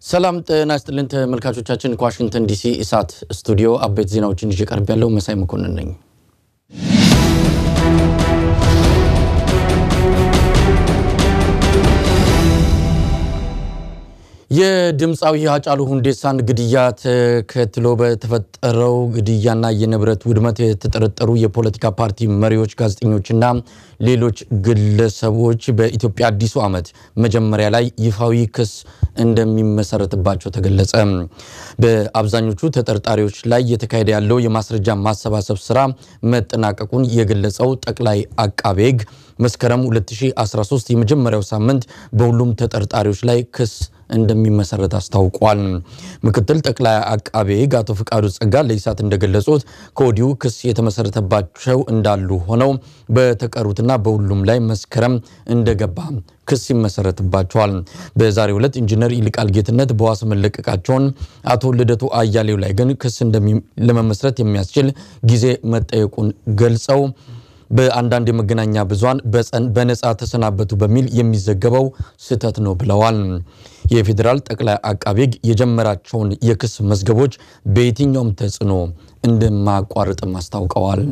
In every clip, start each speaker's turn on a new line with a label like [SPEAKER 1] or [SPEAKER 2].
[SPEAKER 1] ሰላም ጤና ይስጥልን ተመልካቾቻችን፣ ከዋሽንግተን ዲሲ ኢሳት ስቱዲዮ አበይት ዜናዎችን ይዤ ቀርብ ያለው መሳይ መኮንን ነኝ። የድምፃዊ ሃጫሉ ሁንዴሳን ግድያ ተከትሎ በተፈጠረው ግድያና የንብረት ውድመት የተጠረጠሩ የፖለቲካ ፓርቲ መሪዎች፣ ጋዜጠኞችና ሌሎች ግለሰቦች በኢትዮጵያ አዲሱ ዓመት መጀመሪያ ላይ ይፋዊ ክስ እንደሚመሰረትባቸው ተገለጸ። በአብዛኞቹ ተጠርጣሪዎች ላይ እየተካሄደ ያለው የማስረጃ ማሰባሰብ ስራ መጠናቀቁን የገለጸው ጠቅላይ አቃቤ ሕግ መስከረም 2013 የመጀመሪያው ሳምንት በሁሉም ተጠርጣሪዎች ላይ ክስ እንደሚመሰረት አስታውቋል። ምክትል ጠቅላይ አቃቤ ሕግ አቶ ፍቃዱ ጸጋ ለኢሳት እንደገለጹት ከወዲሁ ክስ የተመሰረተባቸው እንዳሉ ሆነው በተቀሩትና በሁሉም ላይ መስከረም እንደገባ ክስ ይመሰረትባቸዋል። በዛሬው ዕለት ኢንጂነር ይልቃል ጌትነት በዋስ መለቀቃቸውን፣ አቶ ልደቱ አያሌው ላይ ግን ክስ ለመመስረት የሚያስችል ጊዜ መጠየቁን ገልጸው በአንዳንድ የመገናኛ ብዙሃን በነፃ ተሰናበቱ በሚል የሚዘገበው ስህተት ነው ብለዋል። የፌዴራል ጠቅላይ አቃቤ ሕግ የጀመራቸውን የክስ መዝገቦች በየትኛውም ተጽዕኖ እንደማያቋርጥም አስታውቀዋል።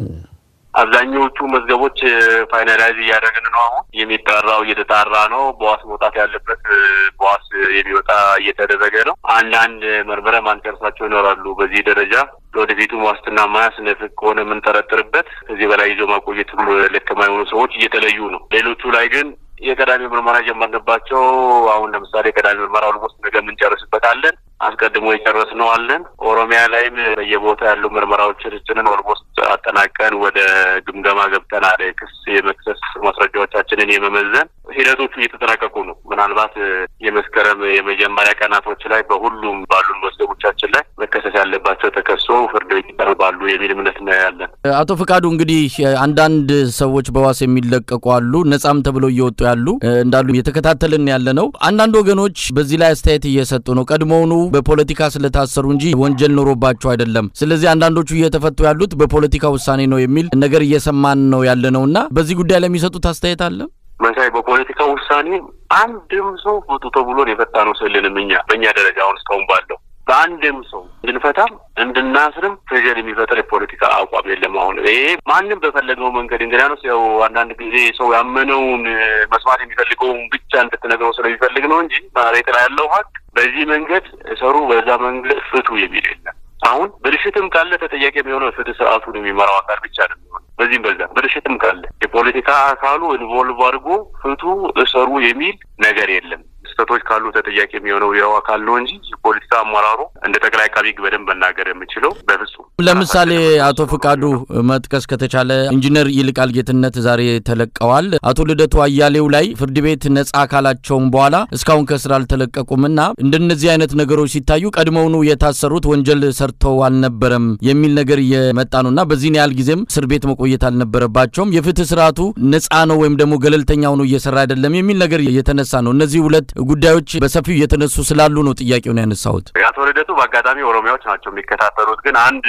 [SPEAKER 2] አብዛኛዎቹ መዝገቦች ፋይናላይዝ እያደረግን ነው። አሁን የሚጣራው እየተጣራ ነው። በዋስ መውጣት ያለበት በዋስ የሚወጣ እየተደረገ ነው። አንዳንድ መርምረ ማንጨርሳቸው ይኖራሉ። በዚህ ደረጃ ለወደፊቱም ዋስትና ማያስነፍቅ ከሆነ የምንጠረጥርበት ከዚህ በላይ ይዞ ማቆየትም ልክ የማይሆኑ ሰዎች እየተለዩ ነው። ሌሎቹ ላይ ግን የቀዳሚ ምርመራ ጀመርንባቸው። አሁን ለምሳሌ የቀዳሚ ምርመራ ኦልሞስት ነገ የምንጨርስበት አለን። አስቀድሞ የጨረስነው አለን። ኦሮሚያ ላይም በየቦታ ያሉ ምርመራዎችን ጭንን ኦልሞስት አጠናቀን ወደ ግምገማ ገብተን አለ ክስ የመክሰስ ማስረጃዎቻችንን የመመዘን ሂደቶቹ እየተጠናቀቁ ነው። ምናልባት የመስከረም የመጀመሪያ ቀናቶች ላይ በሁሉም ባሉን መዝገቦቻችን ላይ መከሰስ ያለባቸው ተከሶ ፍርድ ቤት ይቀርባሉ የሚል እምነት ነው ያለን።
[SPEAKER 1] አቶ ፍቃዱ እንግዲህ አንዳንድ ሰዎች በዋስ የሚለቀቁ አሉ፣ ነጻም ተብለው እየወጡ ያሉ እንዳሉ እየተከታተልን ያለ ነው። አንዳንድ ወገኖች በዚህ ላይ አስተያየት እየሰጡ ነው። ቀድሞውኑ በፖለቲካ ስለታሰሩ እንጂ ወንጀል ኖሮባቸው አይደለም። ስለዚህ አንዳንዶቹ እየተፈቱ ያሉት በፖለቲካ ውሳኔ ነው የሚል ነገር እየሰማን ነው ያለ ነው እና በዚህ ጉዳይ ላይ የሚሰጡት አስተያየት አለ
[SPEAKER 2] መሳይ በፖለቲካ ውሳኔ አንድም ሰው ፍቱ ተብሎን የፈታ ነው ስልንም እኛ በእኛ ደረጃ አሁን እስካሁን ባለው በአንድም ሰው እንድንፈታም እንድናስርም ፕሬዠር የሚፈጥር የፖለቲካ አቋም የለም። አሁን ይሄ ማንም በፈለገው መንገድ እንግዲያውስ ያው አንዳንድ ጊዜ ሰው ያመነውን መስማት የሚፈልገውን ብቻ እንድትነግረው ስለሚፈልግ ነው እንጂ መሬት ላይ ያለው ሀቅ በዚህ መንገድ ሰሩ፣ በዛ መንገድ ፍቱ የሚል የለም። አሁን ብልሽትም ካለ ተጠያቂ የሚሆነው ፍትህ ስርዓቱን የሚመራው አካል ብቻ ነው የሚሆነው። በዚህም በዛ ብልሽትም ካለ የፖለቲካ አካሉ ኢንቮልቭ አድርጎ ፍቱ እሰሩ የሚል ነገር የለም። ስህተቶች ካሉ ተጠያቂ የሚሆነው ያው አካል ነው እንጂ የፖለቲካ አመራሩ እንደ ጠቅላይ አቃቤ ሕግ በደንብ መናገር የምችለው በፍጹም።
[SPEAKER 1] ለምሳሌ አቶ ፍቃዱ መጥቀስ ከተቻለ ኢንጂነር ይልቃል ጌትነት ዛሬ ተለቀዋል። አቶ ልደቱ አያሌው ላይ ፍርድ ቤት ነጻ አካላቸውም በኋላ እስካሁን ከስራ አልተለቀቁምና እንደነዚህ አይነት ነገሮች ሲታዩ ቀድሞውኑ የታሰሩት ወንጀል ሰርተው አልነበረም የሚል ነገር እየመጣ ነውና በዚህን ያህል ጊዜም እስር ቤት መቆየት አልነበረባቸውም፣ የፍትህ ስርዓቱ ነጻ ነው ወይም ደግሞ ገለልተኛ ሆኖ እየሰራ አይደለም የሚል ነገር እየተነሳ ነው። እነዚህ ሁለት ጉዳዮች በሰፊው እየተነሱ ስላሉ ነው ጥያቄውን ያነሳሁት።
[SPEAKER 2] አቶ ልደቱ በአጋጣሚ ኦሮሚያዎች ናቸው የሚከታተሉት። ግን አንድ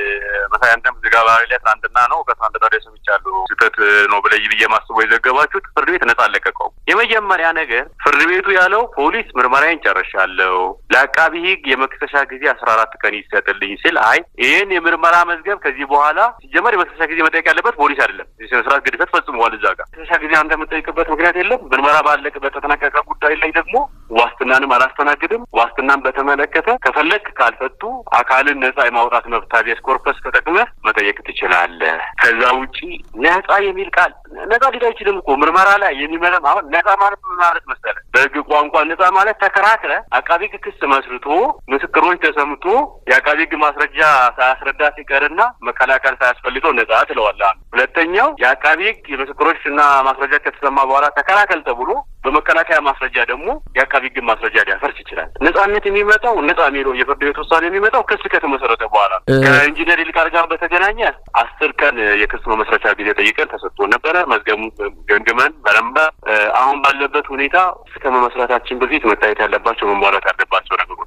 [SPEAKER 2] መሳይ አንተም ዝጋ ባህሪ ላይ ትናንትና ነው ከትናንትና ወዲያ ሰምቻለሁ ስህተት ነው ብለይ ብዬ ማስበው የዘገባችሁት ፍርድ ቤት ነጻ አለቀቀውም። የመጀመሪያ ነገር ፍርድ ቤቱ ያለው ፖሊስ ምርመራዬን ጨርሻለሁ፣ ለአቃቢ ሕግ የመክሰሻ ጊዜ አስራ አራት ቀን ይሰጥልኝ ሲል አይ ይህን የምርመራ መዝገብ ከዚህ በኋላ ሲጀመር የመክሰሻ ጊዜ መጠየቅ ያለበት ፖሊስ አይደለም። የስነ ስርዓት ግድፈት ፈጽመዋል። እዛ ጋር መክሰሻ ጊዜ አንተ የምጠይቅበት ምክንያት የለም። ምርመራ ባለቅ በተጠናቀቀ ጉዳይ ላይ ደግሞ ዋስትናንም አላስተናግድም። ዋስትናን በተመለከተ ከፈለግ ካልፈቱ አካልን ነጻ የማውጣት መብት ሀቤስ ኮርፐስ ተጠቅመህ መጠየቅ ትችላለህ። ከዛ ውጪ ነጻ የሚል ቃል ነጻ ሊል አይችልም እኮ ምርመራ ላይ የሚመለም አሁን ነጻ ማለት ምን ማለት መሰለህ? በህግ ቋንቋ ነጻ ማለት ተከራክረ አቃቢ ህግ ክስ መስርቶ ምስክሮች ተሰምቶ የአቃቢ ህግ ማስረጃ ሳያስረዳ ሲቀርና መከላከል ሳያስፈልገው ነጻ ትለዋለህ። ሁለተኛው የአቃቢ ህግ የምስክሮች እና ማስረጃ ከተሰማ በኋላ ተከላከል ተብሎ በመከላከያ ማስረጃ ደግሞ የአቃቢ ህግ ማስረጃ ሊያፈርስ ይችላል። ነጻነት የሚመጣው ነጻ የሚለው የፍርድ ቤት ውሳኔ የሚመጣው ክስ ከተመሰረተ በኋላ ከኢንጂነር ይልቃል ጋር በተገናኘ አስር ቀን የክስ መመስረቻ ጊዜ ጠይቀን ተሰጥቶ ነበረ። መዝገቡ ገምግመን መረመር አሁን ባለበት ሁኔታ እስከ መመስረታችን በፊት መታየት ያለባቸው መሟላት ያለባቸው ነገሮች አሉ።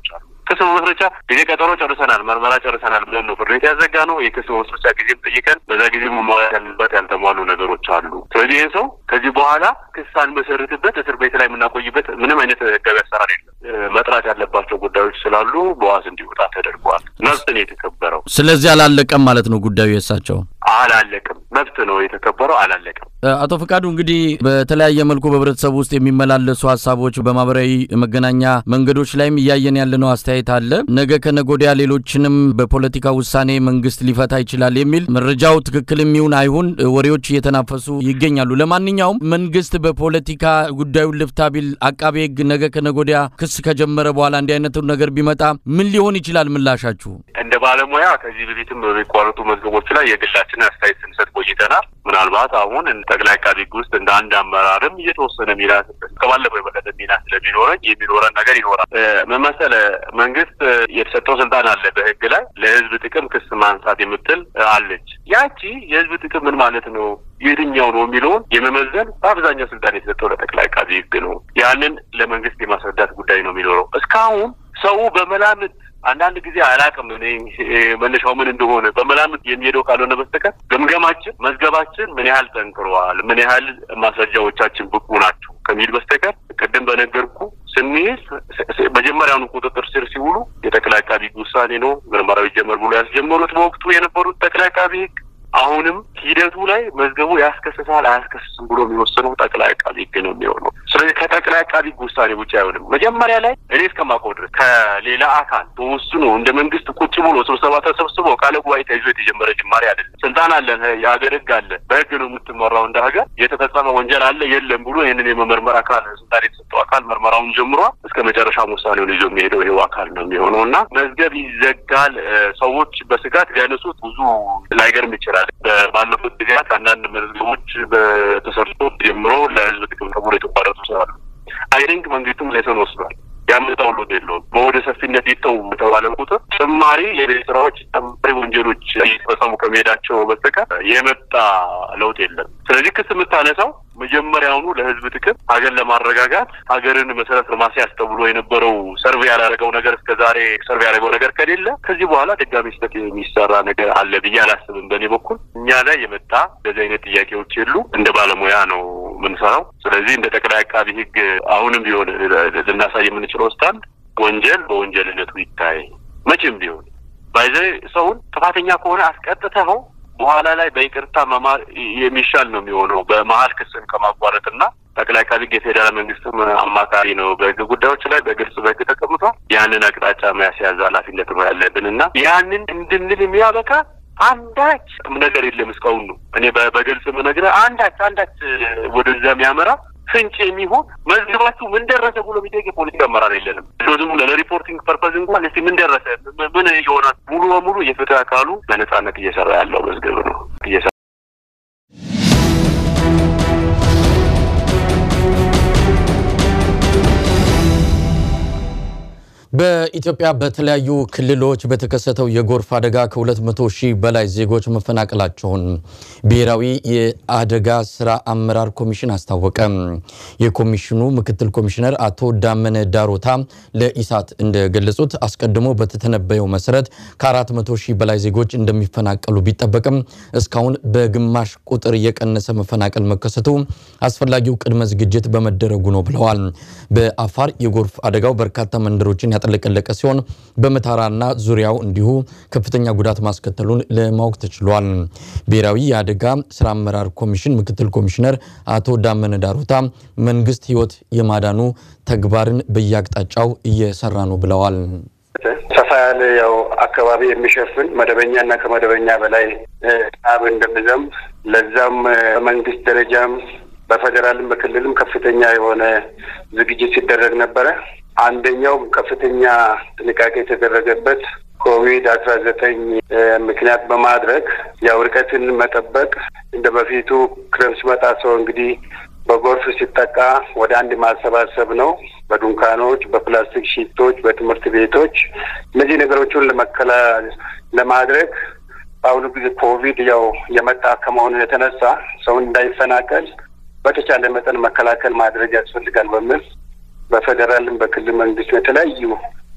[SPEAKER 2] ክስ መመስረቻ ጊዜ ቀጠሮ ጨርሰናል፣ ምርመራ ጨርሰናል ብለን ነው ፍርድ ቤት ያዘጋ ነው። የክስ መመስረቻ ጊዜም ጠይቀን በዛ ጊዜ መሟላት ያለበት ያልተሟሉ ነገሮች አሉ። ስለዚህ ይህን ሰው ከዚህ በኋላ ክስ አንመሰርትበት እስር ቤት ላይ የምናቆይበት ምንም አይነት ህጋዊ አሰራር የለም። መጥራት ያለባቸው ጉዳዮች ስላሉ በዋስ እንዲወጣ ተደርጓል። መብት ነው የተከበረው።
[SPEAKER 1] ስለዚህ አላለቀም ማለት ነው ጉዳዩ የእሳቸው
[SPEAKER 2] አላለቅም። መብት ነው የተከበረው፣ አላለቅም።
[SPEAKER 1] አቶ ፈቃዱ እንግዲህ በተለያየ መልኩ በህብረተሰቡ ውስጥ የሚመላለሱ ሀሳቦች በማህበራዊ መገናኛ መንገዶች ላይም እያየን ያለነው አስተያየት አለ። ነገ ከነገ ወዲያ ሌሎችንም በፖለቲካ ውሳኔ መንግስት ሊፈታ ይችላል የሚል መረጃው ትክክል የሚሆን አይሁን ወሬዎች እየተናፈሱ ይገኛሉ። ለማንኛውም መንግስት በፖለቲካ ጉዳዩን ልፍታ ቢል አቃቤ ህግ ነገ ከነገ ወዲያ ክስ ከጀመረ በኋላ እንዲህ አይነቱ ነገር ቢመጣ ምን ሊሆን ይችላል ምላሻችሁ?
[SPEAKER 2] እንደ ባለሙያ ከዚህ በፊትም በሚቋረጡ መዝገቦች ላይ የግላችንን አስተያየት ስንሰጥ ቆይተናል። ምናልባት አሁን ጠቅላይ አቃቤ ህግ ውስጥ እንደ አንድ አመራርም እየተወሰነ ሚና ከባለፈው የበለጠ ሚና ስለሚኖረኝ የሚኖረን ነገር ይኖራል። ምን መሰለህ፣ መንግስት የተሰጠው ስልጣን አለ በህግ ላይ ለህዝብ ጥቅም ክስ ማንሳት የምትል አለች። ያቺ የህዝብ ጥቅም ምን ማለት ነው የትኛው ነው የሚለውን የመመዘን በአብዛኛው ስልጣን የተሰጠው ለጠቅላይ አቃቤ ህግ ነው። ያንን ለመንግስት የማስረዳት ጉዳይ ነው የሚኖረው። እስካሁን ሰው በመላምት አንዳንድ ጊዜ አላውቅም እኔ መነሻው ምን እንደሆነ በመላምት የሚሄደው ካልሆነ በስተቀር ግምገማችን፣ መዝገባችን ምን ያህል ጠንክረዋል፣ ምን ያህል ማስረጃዎቻችን ብቁ ናቸው ከሚል በስተቀር ቅድም በነገርኩ ስንይዝ መጀመሪያውኑ ቁጥጥር ስር ሲውሉ የጠቅላይ አቃቢ ህግ ውሳኔ ነው ምርመራው ይጀመር ብሎ ያስጀመሩት በወቅቱ የነበሩት ጠቅላይ አቃቢ ህግ አሁንም ሂደቱ ላይ መዝገቡ ያስከስሳል አያስከስስም ብሎ የሚወስነው ጠቅላይ አቃቢ ህግ ነው የሚሆነው። ስለዚህ ከጠቅላይ አቃቢ ህግ ውሳኔ ውጭ አይሆንም። መጀመሪያ ላይ እኔ እስከማውቀው ድረስ ከሌላ አካል ተወስኖ እንደ መንግስት ቁጭ ብሎ ስብሰባ ተሰብስቦ ቃለ ጉባኤ ተይዞ የተጀመረ ጅማሬ አይደለም። ስልጣን አለን፣ የሀገር ህግ አለ፣ በህግ ነው የምትመራው እንደ ሀገር። የተፈጸመ ወንጀል አለ የለም ብሎ ይህንን የመመርመር አካል ስልጣን የተሰጠው አካል መርመራውን ጀምሯል። እስከ መጨረሻም ውሳኔውን ይዞ የሚሄደው ይሄው አካል ነው የሚሆነው እና መዝገብ ይዘጋል ሰዎች በስጋት ሊያነሱት ብዙ ላይገርም ይችላል። ባለፉት ጊዜያት አንዳንድ መዝገቦች በተሰርቶ ጀምሮ ለህዝብ ጥቅም ተብሎ የተቋረጡ ስላሉ አይ ቲንክ መንግስትም ሌሰን ወስዷል። ያመጣው ለውጥ የለውም። በወደ ሰፊነት ይተው በተባለ ቁጥር ጭማሪ የቤት ስራዎች፣ ጭማሪ ወንጀሎች እየተፈጸሙ ከመሄዳቸው በስተቀር የመጣ ለውጥ የለም። ስለዚህ ክስ የምታነሳው መጀመሪያውኑ ለህዝብ ጥቅም ሀገር ለማረጋጋት ሀገርን መሰረት ለማስያዝ ተብሎ የነበረው ሰርቬ ያላደረገው ነገር እስከ ዛሬ ሰርቬ ያደረገው ነገር ከሌለ ከዚህ በኋላ ድጋሚ ስህተት የሚሰራ ነገር አለ ብዬ አላስብም። በእኔ በኩል እኛ ላይ የመጣ እንደዚህ አይነት ጥያቄዎች የሉ። እንደ ባለሙያ ነው የምንሰራው። ስለዚህ እንደ ጠቅላይ አቃቢ ህግ አሁንም ቢሆን ልናሳይ የምንችለው ስታንድ ወንጀል በወንጀልነቱ ይታይ። መቼም ቢሆን ባይዘ ሰውን ጥፋተኛ ከሆነ አስቀጥተኸው በኋላ ላይ በይቅርታ መማር የሚሻል ነው የሚሆነው በመሀል ክስን ከማቋረጥና ጠቅላይ አቃቤ ህግ የፌዴራል መንግስትም አማካሪ ነው በህግ ጉዳዮች ላይ በግልጽ በህግ ተቀምጧል። ያንን አቅጣጫ መያዝ ኃላፊነት ነው ያለብን እና ያንን እንድንል የሚያበቃ አንዳች ነገር የለም እስካሁን ነው እኔ በግልጽ የምነግርህ አንዳች አንዳች ወደዛ የሚያመራ ፍንጭ የሚሆን መዝገባችሁ ምን ደረሰ ብሎ የሚጠይቅ የፖለቲካ አመራር የለንም። ዝም ለሪፖርቲንግ ፐርፐዝ እንኳን እስቲ ምን ደረሰ ምን የሆናል ሙሉ በሙሉ የፍትህ አካሉ በነጻነት እየሰራ ያለው መዝገብ ነው እየሰራ
[SPEAKER 1] በኢትዮጵያ በተለያዩ ክልሎች በተከሰተው የጎርፍ አደጋ ከ200 ሺህ በላይ ዜጎች መፈናቀላቸውን ብሔራዊ የአደጋ ስራ አመራር ኮሚሽን አስታወቀ። የኮሚሽኑ ምክትል ኮሚሽነር አቶ ዳመነ ዳሮታ ለኢሳት እንደገለጹት አስቀድሞ በተተነበየው መሰረት ከ400 ሺህ በላይ ዜጎች እንደሚፈናቀሉ ቢጠበቅም እስካሁን በግማሽ ቁጥር የቀነሰ መፈናቀል መከሰቱ አስፈላጊው ቅድመ ዝግጅት በመደረጉ ነው ብለዋል። በአፋር የጎርፍ አደጋው በርካታ መንደሮችን ያጠለቀለቀ ሲሆን በመታራና ዙሪያው እንዲሁ ከፍተኛ ጉዳት ማስከተሉን ለማወቅ ተችሏል። ብሔራዊ የአደጋ ስራ አመራር ኮሚሽን ምክትል ኮሚሽነር አቶ ዳመነ ዳሮታ መንግስት ሕይወት የማዳኑ ተግባርን በየአቅጣጫው እየሰራ ነው ብለዋል።
[SPEAKER 3] ሰፋ ያለ ያው አካባቢ የሚሸፍን መደበኛ እና ከመደበኛ በላይ ዝናብ እንደሚዘንብ ለዛም በመንግስት ደረጃም በፌዴራልም በክልልም ከፍተኛ የሆነ ዝግጅት ሲደረግ ነበረ። አንደኛው ከፍተኛ ጥንቃቄ የተደረገበት ኮቪድ አስራ ዘጠኝ ምክንያት በማድረግ ያው ርቀትን መጠበቅ እንደ በፊቱ ክረምት ሲመጣ ሰው እንግዲህ በጎርፍ ሲጠቃ ወደ አንድ ማሰባሰብ ነው። በዱንካኖች፣ በፕላስቲክ ሺቶች፣ በትምህርት ቤቶች እነዚህ ነገሮችን ለመከላ ለማድረግ በአሁኑ ጊዜ ኮቪድ ያው የመጣ ከመሆኑ የተነሳ ሰውን እንዳይፈናቀል በተቻለ መጠን መከላከል ማድረግ ያስፈልጋል በሚል በፌዴራልም በክልል መንግስት የተለያዩ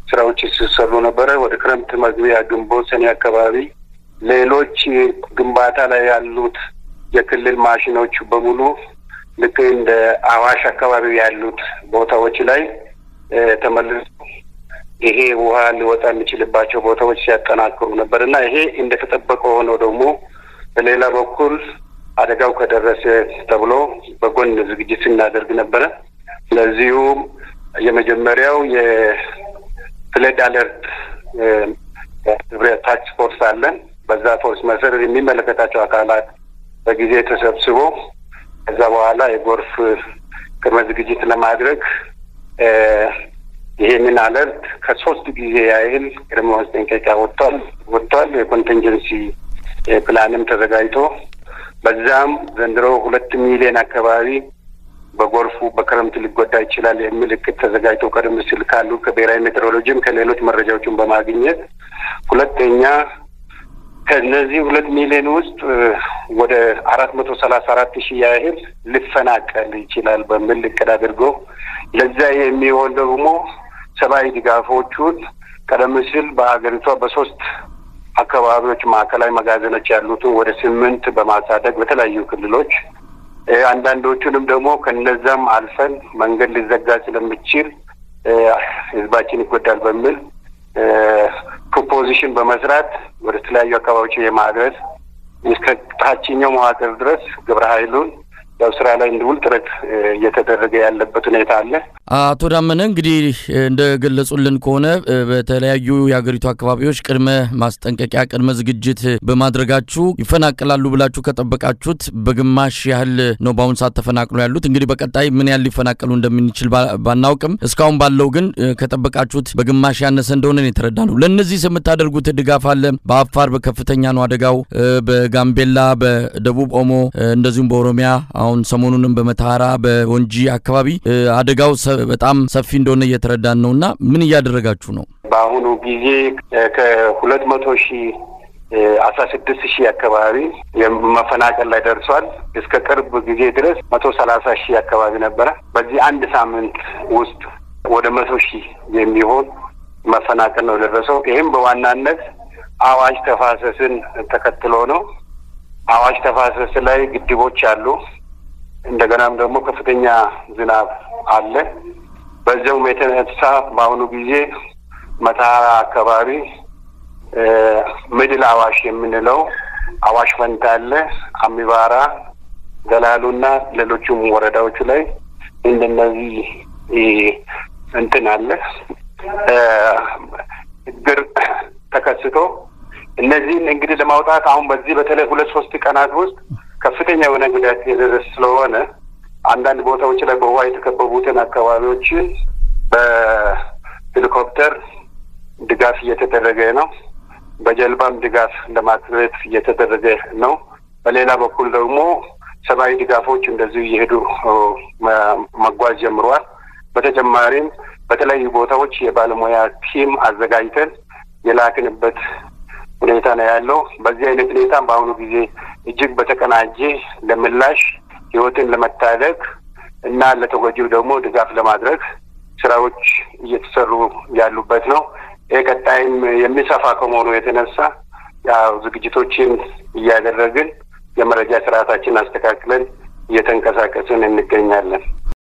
[SPEAKER 3] ስራዎች ሲሰሩ ነበረ። ወደ ክረምት መግቢያ ግንቦት፣ ሰኔ አካባቢ ሌሎች ግንባታ ላይ ያሉት የክልል ማሽኖች በሙሉ ልክ እንደ አዋሽ አካባቢ ያሉት ቦታዎች ላይ ተመልሶ ይሄ ውሃ ሊወጣ የሚችልባቸው ቦታዎች ሲያጠናክሩ ነበር እና ይሄ እንደተጠበቀ ሆኖ ደግሞ በሌላ በኩል አደጋው ከደረሰ ተብሎ በጎን ዝግጅት ስናደርግ ነበረ። ለዚሁም የመጀመሪያው የፍለድ አለርት ህብረት ታክስ ፎርስ አለን። በዛ ፎርስ መሰረት የሚመለከታቸው አካላት በጊዜ ተሰብስቦ ከዛ በኋላ የጎርፍ ቅድመ ዝግጅት ለማድረግ ይሄንን አለርት ከሶስት ጊዜ ያህል ቅድመ ማስጠንቀቂያ ወጥቷል ወጥቷል። የኮንቲንጀንሲ ፕላንም ተዘጋጅቶ በዛም ዘንድሮ ሁለት ሚሊዮን አካባቢ በጎርፉ በክረምት ሊጎዳ ይችላል የሚል እቅድ ተዘጋጅቶ ቀደም ሲል ካሉ ከብሔራዊ ሜትሮሎጂም ከሌሎች መረጃዎችን በማግኘት ሁለተኛ ከነዚህ ሁለት ሚሊዮን ውስጥ ወደ አራት መቶ ሰላሳ አራት ሺህ ያህል ሊፈናቀል ይችላል በሚል እቅድ አድርጎ ለዛ የሚሆን ደግሞ ሰብአዊ ድጋፎቹን ቀደም ሲል በሀገሪቷ በሶስት አካባቢዎች ማዕከላዊ መጋዘኖች ያሉትን ወደ ስምንት በማሳደግ በተለያዩ ክልሎች አንዳንዶቹንም ደግሞ ከነዛም አልፈን መንገድ ሊዘጋ ስለሚችል ህዝባችን ይጎዳል በሚል ፕሮፖዚሽን በመስራት ወደ ተለያዩ አካባቢዎች የማድረስ እስከ ታችኛው መዋቅር ድረስ ግብረ ኃይሉን ያው ስራ ላይ እንዲውል ጥረት እየተደረገ ያለበት ሁኔታ አለ።
[SPEAKER 1] አቶ ዳመነ እንግዲህ እንደገለጹልን ከሆነ በተለያዩ የሀገሪቱ አካባቢዎች ቅድመ ማስጠንቀቂያ ቅድመ ዝግጅት በማድረጋችሁ ይፈናቀላሉ ብላችሁ ከጠበቃችሁት በግማሽ ያህል ነው በአሁኑ ሰዓት ተፈናቅሎ ያሉት። እንግዲህ በቀጣይ ምን ያህል ሊፈናቀሉ እንደምንችል ባናውቅም እስካሁን ባለው ግን ከጠበቃችሁት በግማሽ ያነሰ እንደሆነ የተረዳ ነው። ለእነዚህ የምታደርጉት ድጋፍ አለ? በአፋር በከፍተኛ ነው አደጋው፣ በጋምቤላ፣ በደቡብ ኦሞ እንደዚሁም በኦሮሚያ አሁን ሰሞኑንም በመተሃራ በወንጂ አካባቢ አደጋው በጣም ሰፊ እንደሆነ እየተረዳን ነው እና ምን እያደረጋችሁ ነው?
[SPEAKER 3] በአሁኑ ጊዜ ከሁለት መቶ ሺህ አስራ ስድስት ሺህ አካባቢ መፈናቀል ላይ ደርሷል። እስከ ቅርብ ጊዜ ድረስ መቶ ሰላሳ ሺህ አካባቢ ነበረ። በዚህ አንድ ሳምንት ውስጥ ወደ መቶ ሺህ የሚሆን መፈናቀል ነው የደረሰው። ይህም በዋናነት አዋሽ ተፋሰስን ተከትሎ ነው። አዋሽ ተፋሰስ ላይ ግድቦች አሉ። እንደገናም ደግሞ ከፍተኛ ዝናብ አለ። በዚያውም የተነሳ በአሁኑ ጊዜ መተሃራ አካባቢ ምድል አዋሽ የምንለው አዋሽ ፈንታ አለ፣ አሚባራ፣ ገላሉና ሌሎቹም ወረዳዎቹ ላይ እንደነዚህ እንትን አለ ችግር ተከስቶ እነዚህን እንግዲህ ለማውጣት አሁን በዚህ በተለይ ሁለት ሶስት ቀናት ውስጥ ከፍተኛ የሆነ ጉዳት የደረሰ ስለሆነ አንዳንድ ቦታዎች ላይ በውሃ የተከበቡትን አካባቢዎችን በሄሊኮፕተር ድጋፍ እየተደረገ ነው። በጀልባም ድጋፍ ለማድረግ እየተደረገ ነው። በሌላ በኩል ደግሞ ሰብአዊ ድጋፎች እንደዚሁ እየሄዱ መጓዝ ጀምረዋል። በተጨማሪም በተለያዩ ቦታዎች የባለሙያ ቲም አዘጋጅተን የላክንበት ሁኔታ ነው ያለው። በዚህ አይነት ሁኔታ በአሁኑ ጊዜ እጅግ በተቀናጀ ለምላሽ ህይወትን ለመታደግ እና ለተጎጂው ደግሞ ድጋፍ ለማድረግ ስራዎች እየተሰሩ ያሉበት ነው። ይህ ቀጣይም የሚሰፋ ከመሆኑ የተነሳ ያው ዝግጅቶችን እያደረግን የመረጃ ስርዓታችን አስተካክለን እየተንቀሳቀስን እንገኛለን።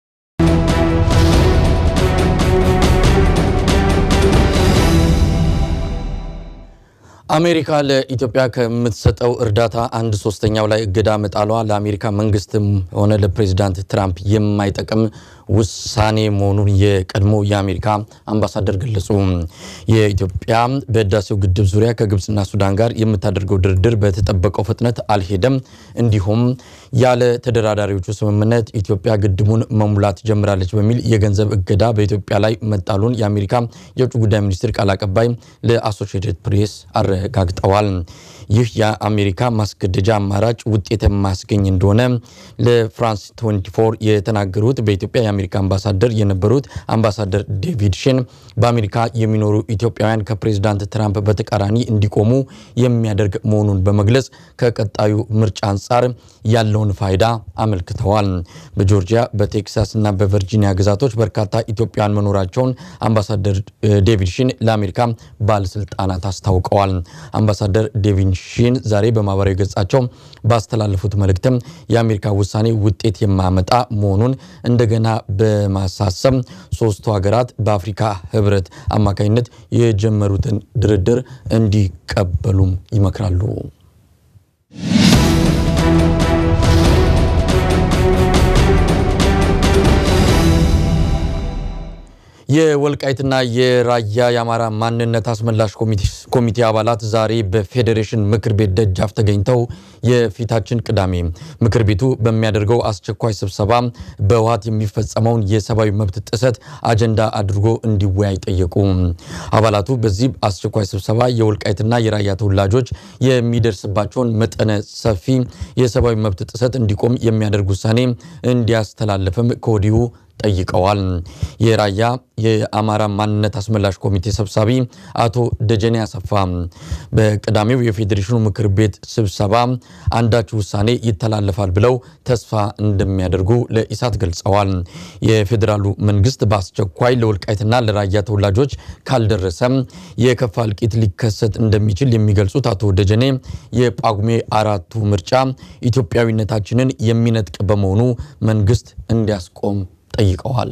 [SPEAKER 1] አሜሪካ ለኢትዮጵያ ከምትሰጠው እርዳታ አንድ ሶስተኛው ላይ እገዳ መጣሏ ለአሜሪካ መንግስትም ሆነ ለፕሬዚዳንት ትራምፕ የማይጠቅም ውሳኔ መሆኑን የቀድሞ የአሜሪካ አምባሳደር ገለጹ። የኢትዮጵያ በህዳሴው ግድብ ዙሪያ ከግብፅና ሱዳን ጋር የምታደርገው ድርድር በተጠበቀው ፍጥነት አልሄደም። እንዲሁም ያለ ተደራዳሪዎቹ ስምምነት ኢትዮጵያ ግድቡን መሙላት ጀምራለች በሚል የገንዘብ እገዳ በኢትዮጵያ ላይ መጣሉን የአሜሪካ የውጭ ጉዳይ ሚኒስትር ቃል አቀባይ ለአሶሺየትድ ፕሬስ አረጋግጠዋል። ይህ የአሜሪካ ማስገደጃ አማራጭ ውጤት የማያስገኝ እንደሆነ ለፍራንስ 24 የተናገሩት በኢትዮጵያ የአሜሪካ አምባሳደር የነበሩት አምባሳደር ዴቪድ ሼን በአሜሪካ የሚኖሩ ኢትዮጵያውያን ከፕሬዝዳንት ትራምፕ በተቃራኒ እንዲቆሙ የሚያደርግ መሆኑን በመግለጽ ከቀጣዩ ምርጫ አንጻር ያለውን ፋይዳ አመልክተዋል። በጆርጂያ በቴክሳስ እና በቨርጂኒያ ግዛቶች በርካታ ኢትዮጵያውያን መኖራቸውን አምባሳደር ዴቪድ ሺን ለአሜሪካ ባለስልጣናት አስታውቀዋል። አምባሳደር ዴቪድ ሺን ዛሬ በማህበራዊ ገጻቸው ባስተላለፉት መልእክትም የአሜሪካ ውሳኔ ውጤት የማያመጣ መሆኑን እንደገና በማሳሰብ ሶስቱ ሀገራት በአፍሪካ ህብረት አማካኝነት የጀመሩትን ድርድር እንዲቀበሉም ይመክራሉ። የወልቃይትና የራያ የአማራ ማንነት አስመላሽ ኮሚቴ አባላት ዛሬ በፌዴሬሽን ምክር ቤት ደጃፍ ተገኝተው የፊታችን ቅዳሜ ምክር ቤቱ በሚያደርገው አስቸኳይ ስብሰባ በህወሓት የሚፈጸመውን የሰብአዊ መብት ጥሰት አጀንዳ አድርጎ እንዲወያይ ጠየቁ። አባላቱ በዚህ አስቸኳይ ስብሰባ የወልቃይትና የራያ ተወላጆች የሚደርስባቸውን መጠነ ሰፊ የሰብአዊ መብት ጥሰት እንዲቆም የሚያደርግ ውሳኔ እንዲያስተላልፍም ከወዲሁ ጠይቀዋል። የራያ የአማራ ማንነት አስመላሽ ኮሚቴ ሰብሳቢ አቶ ደጀኔ አሰፋ በቅዳሜው የፌዴሬሽኑ ምክር ቤት ስብሰባ አንዳች ውሳኔ ይተላለፋል ብለው ተስፋ እንደሚያደርጉ ለኢሳት ገልጸዋል። የፌዴራሉ መንግስት በአስቸኳይ ለወልቃይትና ለራያ ተወላጆች ካልደረሰም የከፋ እልቂት ሊከሰት እንደሚችል የሚገልጹት አቶ ደጀኔ የጳጉሜ አራቱ ምርጫ ኢትዮጵያዊነታችንን የሚነጥቅ በመሆኑ መንግስት እንዲያስቆም ጠይቀዋል።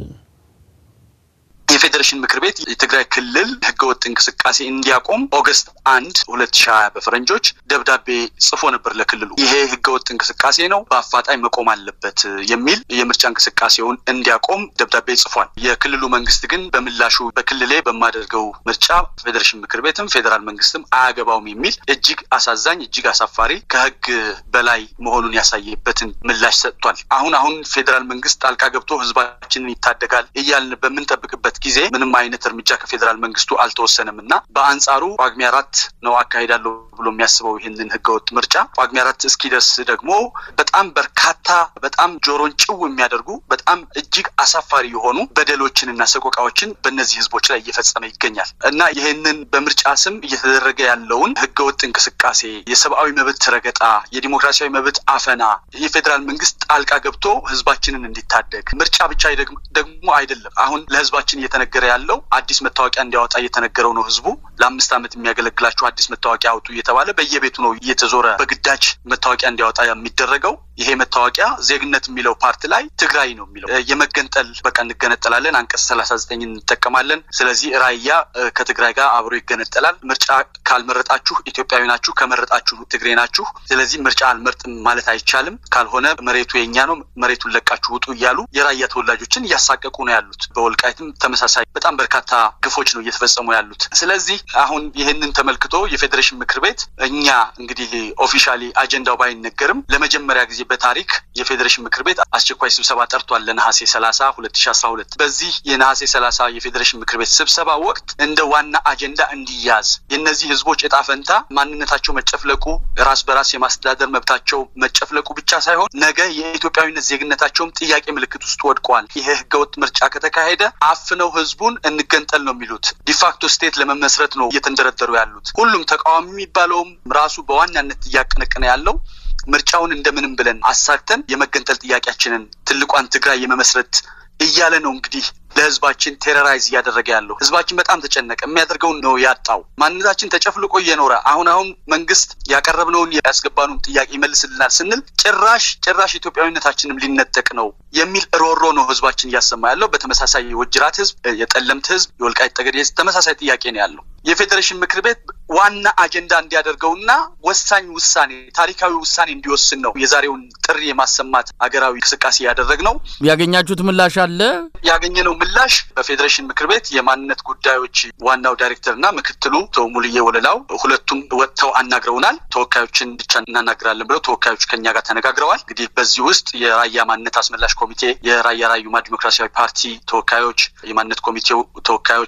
[SPEAKER 4] የፌዴሬሽን ምክር ቤት የትግራይ ክልል ህገወጥ እንቅስቃሴ እንዲያቆም ኦገስት አንድ ሁለት ሺ ሀያ በፈረንጆች ደብዳቤ ጽፎ ነበር ለክልሉ። ይሄ ህገወጥ እንቅስቃሴ ነው፣ በአፋጣኝ መቆም አለበት የሚል የምርጫ እንቅስቃሴውን እንዲያቆም ደብዳቤ ጽፏል። የክልሉ መንግስት ግን በምላሹ በክልሌ በማደርገው ምርጫ ፌዴሬሽን ምክር ቤትም ፌዴራል መንግስትም አያገባውም የሚል እጅግ አሳዛኝ እጅግ አሳፋሪ ከህግ በላይ መሆኑን ያሳየበትን ምላሽ ሰጥቷል። አሁን አሁን ፌዴራል መንግስት ጣልቃ ገብቶ ህዝባችንን ይታደጋል እያልን በምንጠብቅበት ጊዜ ምንም አይነት እርምጃ ከፌዴራል መንግስቱ አልተወሰነም እና በአንጻሩ ጳጉሜ አራት ነው አካሄዳለሁ ብሎ የሚያስበው ይህንን ህገወጥ ምርጫ ጳጉሜ አራት እስኪደርስ ደግሞ በጣም በርካታ በጣም ጆሮን ጭው የሚያደርጉ በጣም እጅግ አሳፋሪ የሆኑ በደሎችንና ሰቆቃዎችን በእነዚህ ህዝቦች ላይ እየፈጸመ ይገኛል እና ይህንን በምርጫ ስም እየተደረገ ያለውን ህገወጥ እንቅስቃሴ፣ የሰብአዊ መብት ረገጣ፣ የዲሞክራሲያዊ መብት አፈና የፌዴራል መንግስት ጣልቃ ገብቶ ህዝባችንን እንዲታደግ ምርጫ ብቻ ደግሞ አይደለም አሁን ለህዝባችን እየተነገረ ያለው አዲስ መታወቂያ እንዲያወጣ እየተነገረው ነው። ህዝቡ ለአምስት ዓመት የሚያገለግላችሁ አዲስ መታወቂያ አውጡ እየተባለ በየቤቱ ነው እየተዞረ በግዳጅ መታወቂያ እንዲያወጣ የሚደረገው። ይሄ መታወቂያ ዜግነት የሚለው ፓርት ላይ ትግራይ ነው የሚለው የመገንጠል በቃ እንገነጠላለን፣ አንቀጽ ሰላሳ ዘጠኝ እንጠቀማለን። ስለዚህ ራያ ከትግራይ ጋር አብሮ ይገነጠላል። ምርጫ ካልመረጣችሁ ኢትዮጵያዊ ናችሁ፣ ከመረጣችሁ ትግሬ ናችሁ። ስለዚህ ምርጫ አልመርጥም ማለት አይቻልም። ካልሆነ መሬቱ የኛ ነው፣ መሬቱን ለቃችሁ ውጡ እያሉ የራያ ተወላጆችን እያሳቀቁ ነው ያሉት። በወልቃይትም ተመሳሳይ በጣም በርካታ ግፎች ነው እየተፈጸሙ ያሉት። ስለዚህ አሁን ይህንን ተመልክቶ የፌዴሬሽን ምክር ቤት እኛ እንግዲህ ኦፊሻሊ አጀንዳው ባይነገርም ለመጀመሪያ ጊዜ በታሪክ የፌዴሬሽን ምክር ቤት አስቸኳይ ስብሰባ ጠርቷል ለነሐሴ ሰላሳ ሁለት ሺ አስራ ሁለት በዚህ የነሐሴ ሰላሳ የፌዴሬሽን ምክር ቤት ስብሰባ ወቅት እንደ ዋና አጀንዳ እንዲያዝ የእነዚህ ህዝቦች እጣ ፈንታ ማንነታቸው መጨፍለቁ፣ ራስ በራስ የማስተዳደር መብታቸው መጨፍለቁ ብቻ ሳይሆን ነገ የኢትዮጵያዊነት ዜግነታቸውም ጥያቄ ምልክት ውስጥ ወድቋል። ይሄ ህገወጥ ምርጫ ከተካሄደ አፍነው ህዝቡን እንገንጠል ነው የሚሉት። ዲፋክቶ ስቴት ለመመስረት ነው እየተንደረደሩ ያሉት። ሁሉም ተቃዋሚ የሚባለውም ራሱ በዋናነት እያቀነቀነ ያለው ምርጫውን እንደምንም ብለን አሳክተን የመገንጠል ጥያቄያችንን ትልቋን ትግራይ የመመስረት እያለ ነው እንግዲህ ለህዝባችን ቴረራይዝ እያደረገ ያለው ህዝባችን በጣም ተጨነቀ። የሚያደርገውን ነው ያጣው። ማንነታችን ተጨፍልቆ እየኖረ አሁን አሁን መንግስት ያቀረብነውን ያስገባነውን ጥያቄ ይመልስልናል ስንል ጭራሽ ጭራሽ ኢትዮጵያዊነታችንም ሊነጠቅ ነው የሚል ሮሮ ነው ህዝባችን እያሰማ ያለው። በተመሳሳይ የወጅራት ህዝብ፣ የጠለምት ህዝብ፣ የወልቃይት ጠገዴ ህዝብ ተመሳሳይ ጥያቄ ነው ያለው። የፌዴሬሽን ምክር ቤት ዋና አጀንዳ እንዲያደርገውና ወሳኝ ውሳኔ ታሪካዊ ውሳኔ እንዲወስን ነው የዛሬውን ጥሪ የማሰማት ሀገራዊ እንቅስቃሴ ያደረግነው።
[SPEAKER 1] ያገኛችሁት ምላሽ አለ?
[SPEAKER 4] ያገኘነው ምላሽ በፌዴሬሽን ምክር ቤት የማንነት ጉዳዮች ዋናው ዳይሬክተርና ምክትሉ አቶ ሙልዬ ወለላው ሁለቱም ወጥተው አናግረውናል። ተወካዮችን ብቻ እናናግራለን ብለው ተወካዮች ከኛ ጋር ተነጋግረዋል። እንግዲህ በዚህ ውስጥ የራያ ማንነት አስመላሽ ኮሚቴ፣ የራያ ራዩማ ዲሞክራሲያዊ ፓርቲ ተወካዮች፣ የማንነት ኮሚቴው ተወካዮች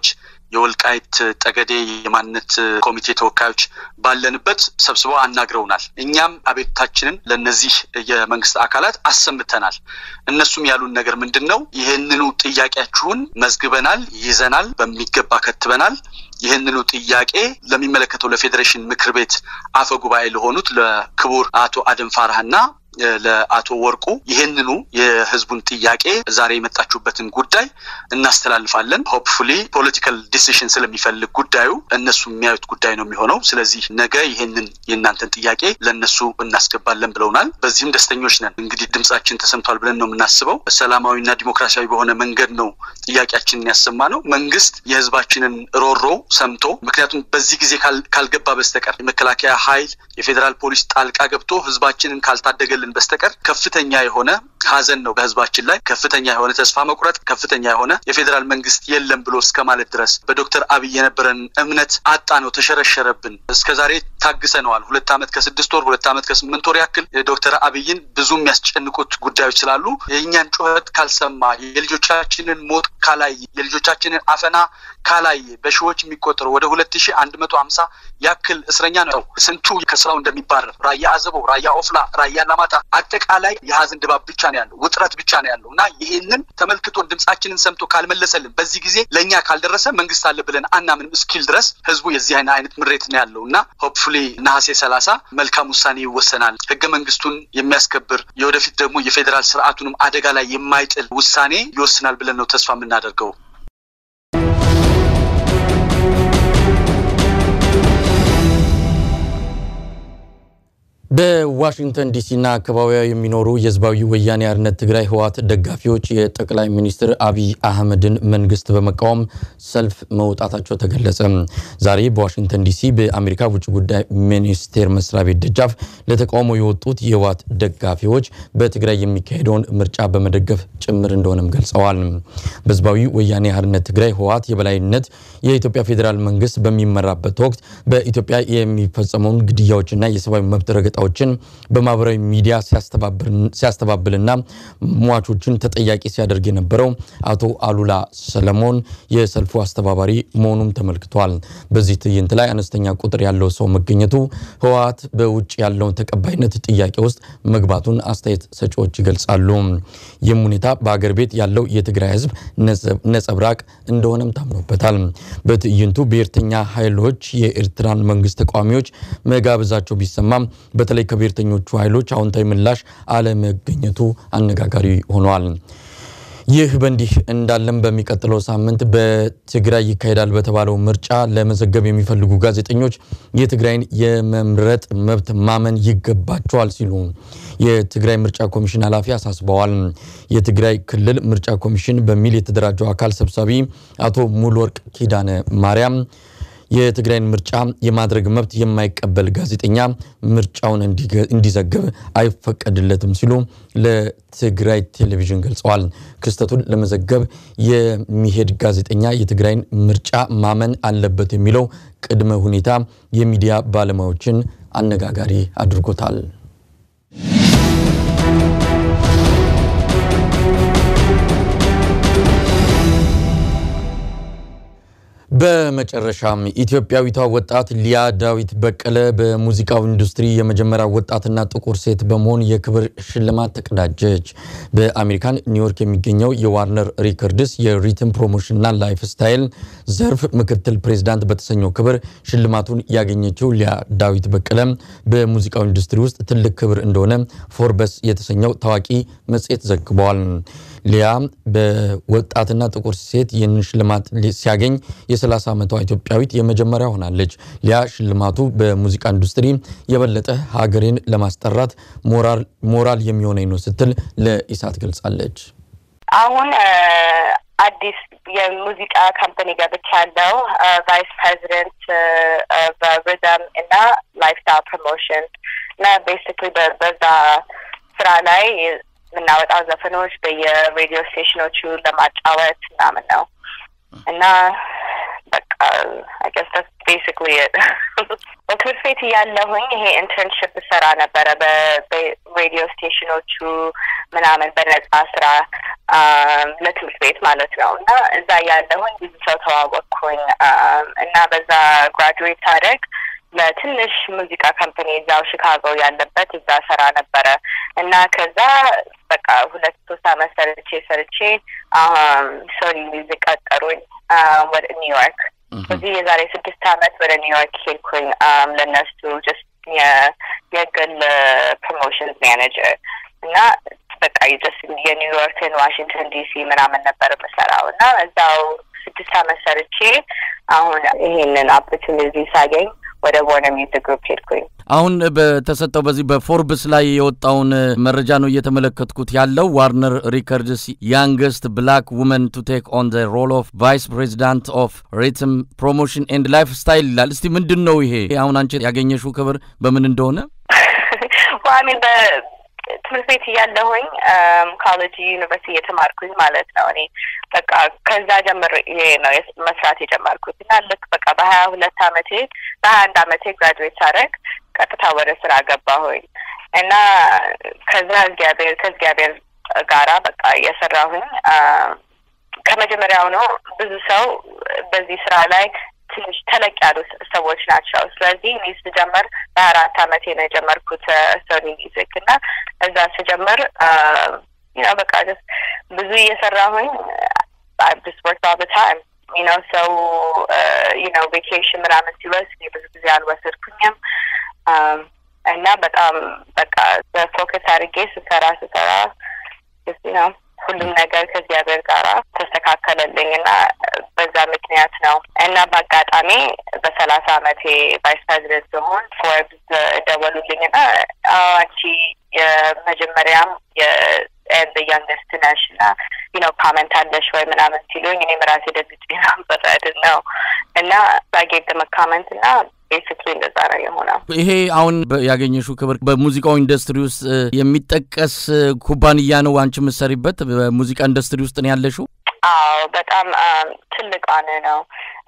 [SPEAKER 4] የወልቃይት ጠገዴ የማንነት ኮሚቴ ተወካዮች ባለንበት ሰብስበው አናግረውናል። እኛም አቤቱታችንን ለእነዚህ የመንግስት አካላት አሰምተናል። እነሱም ያሉን ነገር ምንድን ነው? ይህንኑ ጥያቄያችሁን መዝግበናል፣ ይዘናል፣ በሚገባ ከትበናል። ይህንኑ ጥያቄ ለሚመለከተው ለፌዴሬሽን ምክር ቤት አፈ ጉባኤ ለሆኑት ለክቡር አቶ አደም ፋርሃና ለአቶ ወርቁ ይህንኑ የህዝቡን ጥያቄ ዛሬ የመጣችሁበትን ጉዳይ እናስተላልፋለን። ሆፕፉሊ ፖለቲካል ዲሲሽን ስለሚፈልግ ጉዳዩ እነሱ የሚያዩት ጉዳይ ነው የሚሆነው። ስለዚህ ነገ ይህንን የእናንተን ጥያቄ ለእነሱ እናስገባለን ብለውናል። በዚህም ደስተኞች ነን። እንግዲህ ድምጻችን ተሰምቷል ብለን ነው የምናስበው። ሰላማዊና ዲሞክራሲያዊ በሆነ መንገድ ነው ጥያቄያችንን ያሰማ ነው። መንግስት የህዝባችንን ሮሮ ሰምቶ ምክንያቱም በዚህ ጊዜ ካልገባ በስተቀር የመከላከያ ኃይል የፌዴራል ፖሊስ ጣልቃ ገብቶ ህዝባችንን ካልታደገልን በስተቀር ከፍተኛ የሆነ ሀዘን ነው በህዝባችን ላይ ከፍተኛ የሆነ ተስፋ መቁረጥ፣ ከፍተኛ የሆነ የፌዴራል መንግስት የለም ብሎ እስከ ማለት ድረስ በዶክተር አብይ የነበረን እምነት አጣ ነው፣ ተሸረሸረብን። እስከ ዛሬ ታግሰነዋል። ሁለት ዓመት ከስድስት ወር ሁለት ዓመት ከስምንት ወር ያክል ዶክተር አብይን ብዙ የሚያስጨንቁት ጉዳዮች ስላሉ የእኛን ጩኸት ካልሰማ የልጆቻችንን ሞት ካላይ የልጆቻችንን አፈና ካላይ በሺዎች የሚቆጠሩ ወደ ሁለት ሺህ አንድ መቶ ሀምሳ ያክል እስረኛ ነው። ስንቱ ከስራው እንደሚባረር ራያ አዘቦ፣ ራያ ኦፍላ፣ ራያ አላማጣ አጠቃላይ የሀዘን ድባብ ብቻ ነው ያለው፣ ውጥረት ብቻ ነው ያለው እና ይህንን ተመልክቶን ድምጻችንን ሰምቶ ካልመለሰልን በዚህ ጊዜ ለእኛ ካልደረሰ መንግስት አለ ብለን አናምንም እስኪል ድረስ ህዝቡ የዚህ አይነት ምሬት ነው ያለው እና ሆፕፉሊ ነሐሴ ሰላሳ መልካም ውሳኔ ይወሰናል። ህገ መንግስቱን የሚያስከብር የወደፊት ደግሞ የፌዴራል ስርዓቱንም አደጋ ላይ የማይጥል ውሳኔ ይወስናል ብለን ነው ተስፋ የምናደርገው።
[SPEAKER 1] በዋሽንግተን ዲሲና አካባቢዋ የሚኖሩ የህዝባዊ ወያኔ ሓርነት ትግራይ ህወሓት ደጋፊዎች የጠቅላይ ሚኒስትር አብይ አህመድን መንግስት በመቃወም ሰልፍ መውጣታቸው ተገለጸ። ዛሬ በዋሽንግተን ዲሲ በአሜሪካ ውጭ ጉዳይ ሚኒስቴር መስሪያ ቤት ደጃፍ ለተቃውሞ የወጡት የህወሓት ደጋፊዎች በትግራይ የሚካሄደውን ምርጫ በመደገፍ ጭምር እንደሆነም ገልጸዋል። በህዝባዊ ወያኔ ሓርነት ትግራይ ህወሓት የበላይነት የኢትዮጵያ ፌዴራል መንግስት በሚመራበት ወቅት በኢትዮጵያ የሚፈጸመውን ግድያዎችና የሰብአዊ መብት ረገጣ ችን በማህበራዊ ሚዲያ ሲያስተባብልና ሟቾችን ተጠያቂ ሲያደርግ የነበረው አቶ አሉላ ሰለሞን የሰልፉ አስተባባሪ መሆኑም ተመልክቷል። በዚህ ትዕይንት ላይ አነስተኛ ቁጥር ያለው ሰው መገኘቱ ህወሓት በውጭ ያለውን ተቀባይነት ጥያቄ ውስጥ መግባቱን አስተያየት ሰጪዎች ይገልጻሉ። ይህም ሁኔታ በአገር ቤት ያለው የትግራይ ህዝብ ነጸብራቅ እንደሆነም ታምኖበታል። በትዕይንቱ ብሔርተኛ ኃይሎች የኤርትራን መንግስት ተቃዋሚዎች መጋበዛቸው ቢሰማም በተለይ ከብሔርተኞቹ ኃይሎች አዎንታዊ ምላሽ አለመገኘቱ አነጋጋሪ ሆኗል። ይህ በእንዲህ እንዳለም በሚቀጥለው ሳምንት በትግራይ ይካሄዳል በተባለው ምርጫ ለመዘገብ የሚፈልጉ ጋዜጠኞች የትግራይን የመምረጥ መብት ማመን ይገባቸዋል ሲሉ የትግራይ ምርጫ ኮሚሽን ኃላፊ አሳስበዋል። የትግራይ ክልል ምርጫ ኮሚሽን በሚል የተደራጀው አካል ሰብሳቢ አቶ ሙሉወርቅ ኪዳነ ማርያም የትግራይን ምርጫ የማድረግ መብት የማይቀበል ጋዜጠኛ ምርጫውን እንዲዘግብ አይፈቀድለትም ሲሉ ለትግራይ ቴሌቪዥን ገልጸዋል። ክስተቱን ለመዘገብ የሚሄድ ጋዜጠኛ የትግራይን ምርጫ ማመን አለበት የሚለው ቅድመ ሁኔታ የሚዲያ ባለሙያዎችን አነጋጋሪ አድርጎታል። በመጨረሻም ኢትዮጵያዊቷ ወጣት ሊያ ዳዊት በቀለ በሙዚቃው ኢንዱስትሪ የመጀመሪያ ወጣትና ጥቁር ሴት በመሆን የክብር ሽልማት ተቀዳጀች። በአሜሪካን ኒውዮርክ የሚገኘው የዋርነር ሪከርድስ የሪትም ፕሮሞሽንና ላይፍ ስታይል ዘርፍ ምክትል ፕሬዚዳንት በተሰኘው ክብር ሽልማቱን ያገኘችው ሊያ ዳዊት በቀለ በሙዚቃው ኢንዱስትሪ ውስጥ ትልቅ ክብር እንደሆነ ፎርበስ የተሰኘው ታዋቂ መጽሔት ዘግቧል። ሊያ በወጣትና ጥቁር ሴት ይህንን ሽልማት ሲያገኝ የ30 ዓመቷ ኢትዮጵያዊት የመጀመሪያ ሆናለች። ሊያ ሽልማቱ በሙዚቃ ኢንዱስትሪ የበለጠ ሀገሬን ለማስጠራት ሞራል የሚሆነኝ ነው ስትል ለኢሳት ገልጻለች።
[SPEAKER 5] አሁን አዲስ የሙዚቃ ካምፓኒ ገብቻለሁ። ቫይስ ፕሬዚደንት በሪዘም እና ላይፍስታይል ፕሮሞሽን እና ቤሲክሊ በዛ ስራ ላይ የምናወጣው ዘፈኖች በየሬዲዮ ስቴሽኖቹ ለማጫወት ምናምን ነው እና በቃ አይገስ ቤሲክሊ በትምህርት ቤት እያለሁኝ ይሄ ኢንተርንሽፕ ሰራ ነበረ በሬዲዮ ስቴሽኖቹ ምናምን በነጻ ስራ ለትምህርት ቤት ማለት ነው እና እዛ ያለሁኝ ብዙ ሰው ተዋወቅኩኝ እና በዛ ግራጁዌት ሳደርግ ለትንሽ ሙዚቃ ካምፓኒ እዛው ሺካጎ ያለበት እዛ ሰራ ነበረ እና ከዛ በቃ ሁለት ሶስት አመት ሰርቼ ሰርቼ ሶኒ ሚውዚክ ቀጠሩኝ ወደ ኒውዮርክ። እዚህ የዛሬ ስድስት አመት ወደ ኒውዮርክ ሄድኩኝ ለእነሱ ጀስት የግል ፕሮሞሽንስ ማኔጀር እና በቃ ጀስት የኒውዮርክን ዋሽንግተን ዲሲ ምናምን ነበር የምሰራው እና እዛው ስድስት አመት ሰርቼ አሁን ይሄንን ኦፖርቹኒቲ ሳገኝ ወደ ወርነር ሚውዚክ ግሩፕ ሄድኩኝ።
[SPEAKER 1] አሁን በተሰጠው በዚህ በፎርብስ ላይ የወጣውን መረጃ ነው እየተመለከትኩት ያለው። ዋርነር ሪከርድስ ያንገስት ብላክ ውመን ቱ ቴክ ኦን ዘ ሮል ኦፍ ቫይስ ፕሬዚዳንት ኦፍ ሪትም ፕሮሞሽን ኤንድ ላይፍ ስታይል ይላል። እስቲ ምንድን ነው ይሄ? አሁን አንቺ ያገኘሽው ክብር በምን እንደሆነ
[SPEAKER 5] ሚን ትምህርት ቤት እያለሁኝ ኮሌጅ ዩኒቨርሲቲ የተማርኩኝ ማለት ነው። እኔ በቃ ከዛ ጀምር ይሄ ነው መስራት የጀመርኩት እና ልክ በቃ በሀያ ሁለት አመቴ በሀያ አንድ አመቴ ግራጁዌት ሳደርግ ቀጥታ ወደ ስራ ገባሁኝ እና ከዛ እግዚአብሔር ከእግዚአብሔር ጋራ በቃ እየሰራሁኝ ከመጀመሪያው ነው ብዙ ሰው በዚህ ስራ ላይ ትንሽ ተለቅ ያሉ ሰዎች ናቸው። ስለዚህ እኔ ስጀምር በአራት አመቴ ነው የጀመርኩት ሶኒ ሚውዚክ እና እዛ ስጀምር ነው በቃ ብዙ እየሰራሁኝ ስ ወርክ ኦል ታይም ነው ሰው ነው ቬኬሽን ምናምን ሲወስድ ብዙ ጊዜ አልወሰድኩኝም እና በጣም በቃ በፎከስ አድርጌ ስሰራ ስሰራ ነው ሁሉም ነገር ከእግዚአብሔር ጋር ተስተካከለልኝ እና በዛ ምክንያት ነው እና በአጋጣሚ በሰላሳ አመቴ ቫይስ ፕሬዚደንት ሲሆን ፎርብስ ደወሉልኝ እና አንቺ የመጀመሪያም የኤንድ ያንገስት ነሽ እና ነው ካመንት አለሽ ወይ ምናምን ሲሉኝ እኔም ራሴ ደግጬ ነበር አይደል ነው እና ባጌት ደመካመንት እና ቤሲክሊ እንደዛ ነው የሆነው።
[SPEAKER 1] ይሄ አሁን ያገኘሽው ክብር በሙዚቃው ኢንዱስትሪ ውስጥ የሚጠቀስ ኩባንያ ነው አንቺ የምትሰሪበት? በሙዚቃ ኢንዱስትሪ ውስጥ ነው ያለሽው?
[SPEAKER 5] አዎ፣ በጣም ትልቅ አነ ነው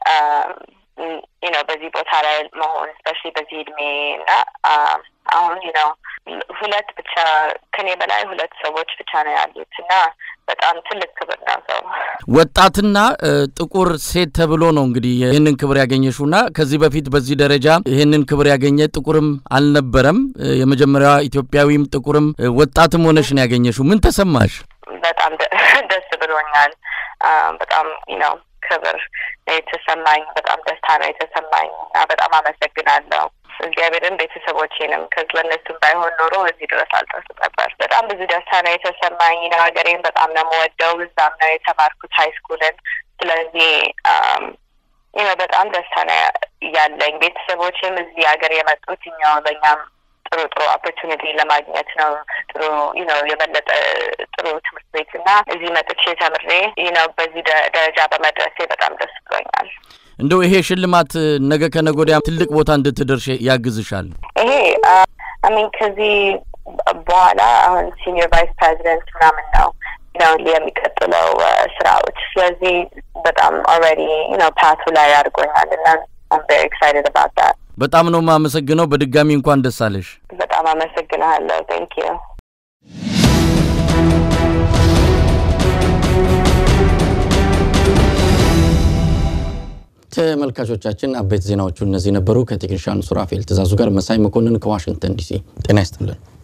[SPEAKER 5] ነው በዚህ ቦታ ላይ መሆን ስፔሻሊ በዚህ እድሜ እና አሁን ነው ሁለት ብቻ ከኔ በላይ ሁለት ሰዎች ብቻ ነው ያሉት እና በጣም ትልቅ ክብር ነው። ሰው
[SPEAKER 1] ወጣትና ጥቁር ሴት ተብሎ ነው እንግዲህ ይህንን ክብር ያገኘሽው እና ከዚህ በፊት በዚህ ደረጃ ይህንን ክብር ያገኘ ጥቁርም አልነበረም። የመጀመሪያዋ ኢትዮጵያዊም ጥቁርም ወጣትም ሆነሽ ነው ያገኘሽው። ምን ተሰማሽ?
[SPEAKER 5] በጣም ደስ ብሎኛል። በጣም ነው ክብር የተሰማኝ፣ በጣም ደስታ ነው የተሰማኝ እና በጣም አመሰግናለሁ እግዚአብሔርን ቤተሰቦቼንም ከዚ ለእነሱም ባይሆን ኖሮ እዚህ ድረስ አልደርስ ነበር። በጣም ብዙ ደስታ ነው የተሰማኝ ነው። ሀገሬን በጣም ነው የምወደው። እዛም ነው የተማርኩት ሀይ ስኩልን። ስለዚህ ይኸው በጣም ደስታ ነው ያለኝ። ቤተሰቦችም እዚህ ሀገር የመጡት እኛው ለእኛም ጥሩ ጥሩ ኦፖርቹኒቲ ለማግኘት ነው። ጥሩ ነው የበለጠ ጥሩ ትምህርት ቤት እና እዚህ መጥቼ ተምሬ ነው በዚህ ደረጃ በመድረሴ በጣም ደስ ብሎኛል።
[SPEAKER 1] እንደው ይሄ ሽልማት ነገ ከነገ ወዲያ ትልቅ ቦታ እንድትደርሽ ያግዝሻል?
[SPEAKER 5] ይሄ አሚን ከዚህ በኋላ አሁን ሲኒየር ቫይስ ፕሬዚደንት ምናምን ነው ነው የሚቀጥለው ስራዎች። ስለዚህ በጣም ኦልሬዲ ነው ፓቱ ላይ አድርጎኛል እና አም ቬሪ ኤክሳይትድ አባውት ዳት።
[SPEAKER 1] በጣም ነው የማመሰግነው። በድጋሚ እንኳን ደስ አለሽ።
[SPEAKER 5] በጣም አመሰግናለሁ። ቴንክ ዩ
[SPEAKER 1] ተመልካቾቻችን አበይት ዜናዎቹ እነዚህ ነበሩ። ከቴክኒሻን ሱራፌል ትእዛዙ ጋር መሳይ መኮንን ከዋሽንግተን ዲሲ ጤና ይስጥልን።